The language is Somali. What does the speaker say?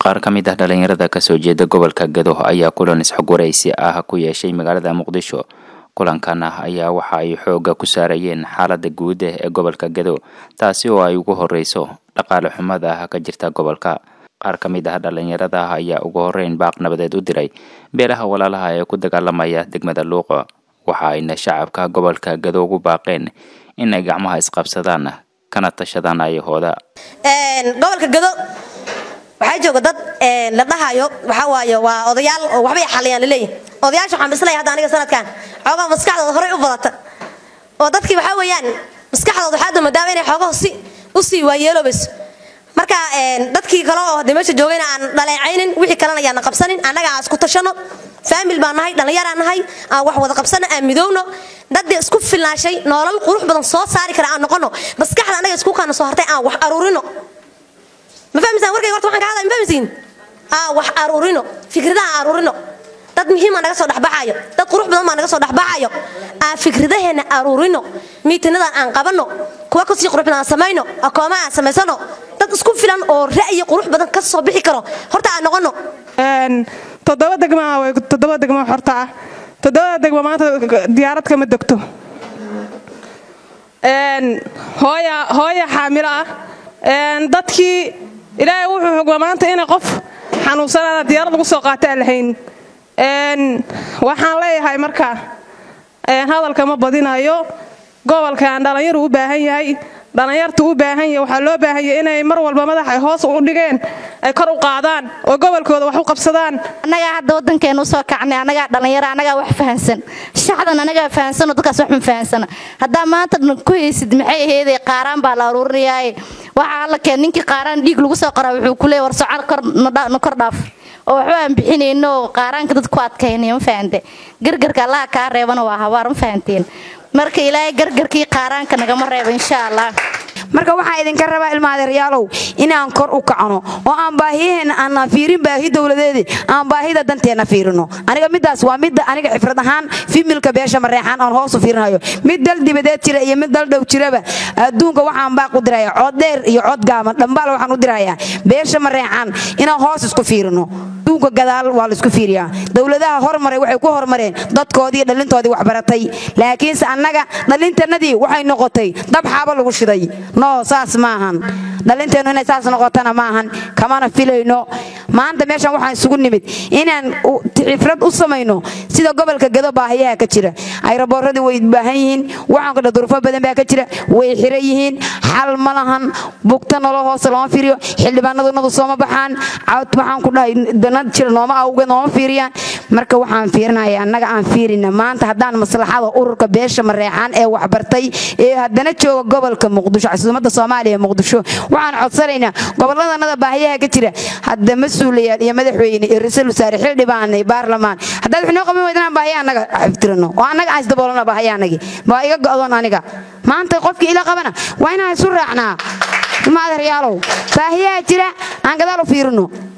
qaar ka mid ah dhalinyarada kasoo jeeda gobolka gado ayaa kulan isxogwaraysi ah ku yeeshay magaalada muqdisho kulankan ah ayaa waxa ay xooga ku saarayeen xaalada guud ee gobolka gado taasi oo ay ugu horeyso dhaqaale xumada ah ka jirta gobolka qaar ka mid ah dhalinyarada ayaa ugu horeyn baaq nabadeed u diray beelaha walaalaha ee ku dagaalamaya degmada luuqa waxa ayna shacabka gobolka gado ugu baaqeen inay gacmaha isqabsadaan kana tashadaan ayahooda gobolka gado waxaa jooga dad la dhahayo waxaa waaye waa odayaal oo waxbay xaliyaan laleeyahy odayaasha waxaan bislaya hadda aniga sanadkan xoogaha maskaxdooda horey u badata oo dadkii waxaa weeyaan maskaxdooda waxaa damadaaba inay xoogaha si u sii waayeeloobayso marka dadkii kale oo hadda meesha joogayna aan dhaleecaynin wixii kalena ayaana qabsanin annaga aan isku tashano faamil baan nahay dhallinyaraan nahay aan wax wada qabsano aan midowno daddii isku filnaashay noolal qurux badan soo saari kara aan noqono maskaxda annaga isku kaana soo hartay aan wax aruurino ma fahmisaan warkayga horta waxaan ka hadlaya ma fahmisiin aan wax aruurino fikradaha aan aruurino dad muhiima naga soo dhexbaxayo dad qurux badan baa naga soo dhexbaxayo aan fikradaheena aruurino miitinadan aan qabanno kuwa kasii qurux badan aan samayno akooma aan samaysano dad isku filan oo ra'yi qurux badan ka soo bixi karo horta aan noqono toddoba degma toddoba degmo horta ah toddobada degmo maanta diyaarad kama degto hooya hooya xaamilo ah dadkii ilaahay wuxuu xugma maanta inay qof xanuunsanaana diyaarad lagu soo qaata aan lahayn waxaan leeyahay marka hadalka ma badinayo gobolkan dhallinyaru u baahan yahay dhallinyartu u baahan yahay waxaa loo baahan yahay inay mar walba madax ay hoos u dhigeen ay kor u qaadaan oo gobolkooda wax u qabsadaan annagaa hadda waddankeenu usoo kacnay annagaa dhallinyaro annagaa wax fahansan shacdan annagaa fahansanoo dadkaas wax ma fahansana haddaa maanta ku haysid maxay aheeday qaaraan baa la aruurinayaaye waxaa alla keen ninkii qaaraan dhiig lagu soo qoraa wuxuu ku leeyay war socar na kor dhaaf oo waxba aan bixinayno oo qaaraanka dad ku adkaynaya ma fahante gargarka allaha kaa reebana waa habaar ma fahanteen marka ilaahay gargarkii qaaraanka nagama reebo insha allah marka waxaa idinka rabaa ilmaadeeryaalow inaan kor u kacno oo aan baahiyaheenna aanna fiirin baahi dowladeedi aan baahida danteenna fiirino aniga midaas waa midda aniga xifrad ahaan fimilka beesha mareexaan aan hoos u fiirinayo mid dal dibadeed jira iyo mid dal dhow jiraba adduunka waxaan baaq u diraya cod dheer iyo cod gaaban dhambaal waxaan u dirayaa beesha mareexaan inaan hoos isku fiirino adduunka gadaal waa la isku fiiriyaa dowladaha hormaray waxay ku hormareen dadkoodii dhalintoodii waxbaratay laakiinse annaga dhalintannadii waxay noqotay dab xaaba lagu shiday no saas maahan dhalinteennu inay saas noqotana maahan kamana filayno maanta meeshan waxaan isugu nimid inaan xifrad u samayno sida gobolka gado baahiyaha ka jira ayraboorradii way baahan yihiin waxaan kadha durufo badan baa ka jira way xira yihiin xal ma lahan bugta nolo hoose looma fiiriyo xildhibaanadunadu sooma baxaan cawd waxaan ku dhahay danad jira nooma awge nooma fiiriyaan marka waxaan fiirinaya annaga aan fiirina maanta haddaan maslaxada ururka beesha mareexaan ee waxbartay ee haddana jooga gobolka muqdisho casuumada soomaaliya muqdisho waxaan codsanaynaa gobolladanada baahiyaha ka jira hadda mas-uulayaal iyo madaxweyne iyo ra-iisul wasaare xildhibaan iyo baarlamaan haddaad wax noo qaban weyd inaan baahiya annaga xiftirino oo annaga aan isdaboolana baahiyaanagii waa iga go'doon aniga maanta qofkii ila qabana waa inaan isu raacnaa ilma adeeryaalow baahiyaha jira aan gadaal u fiirino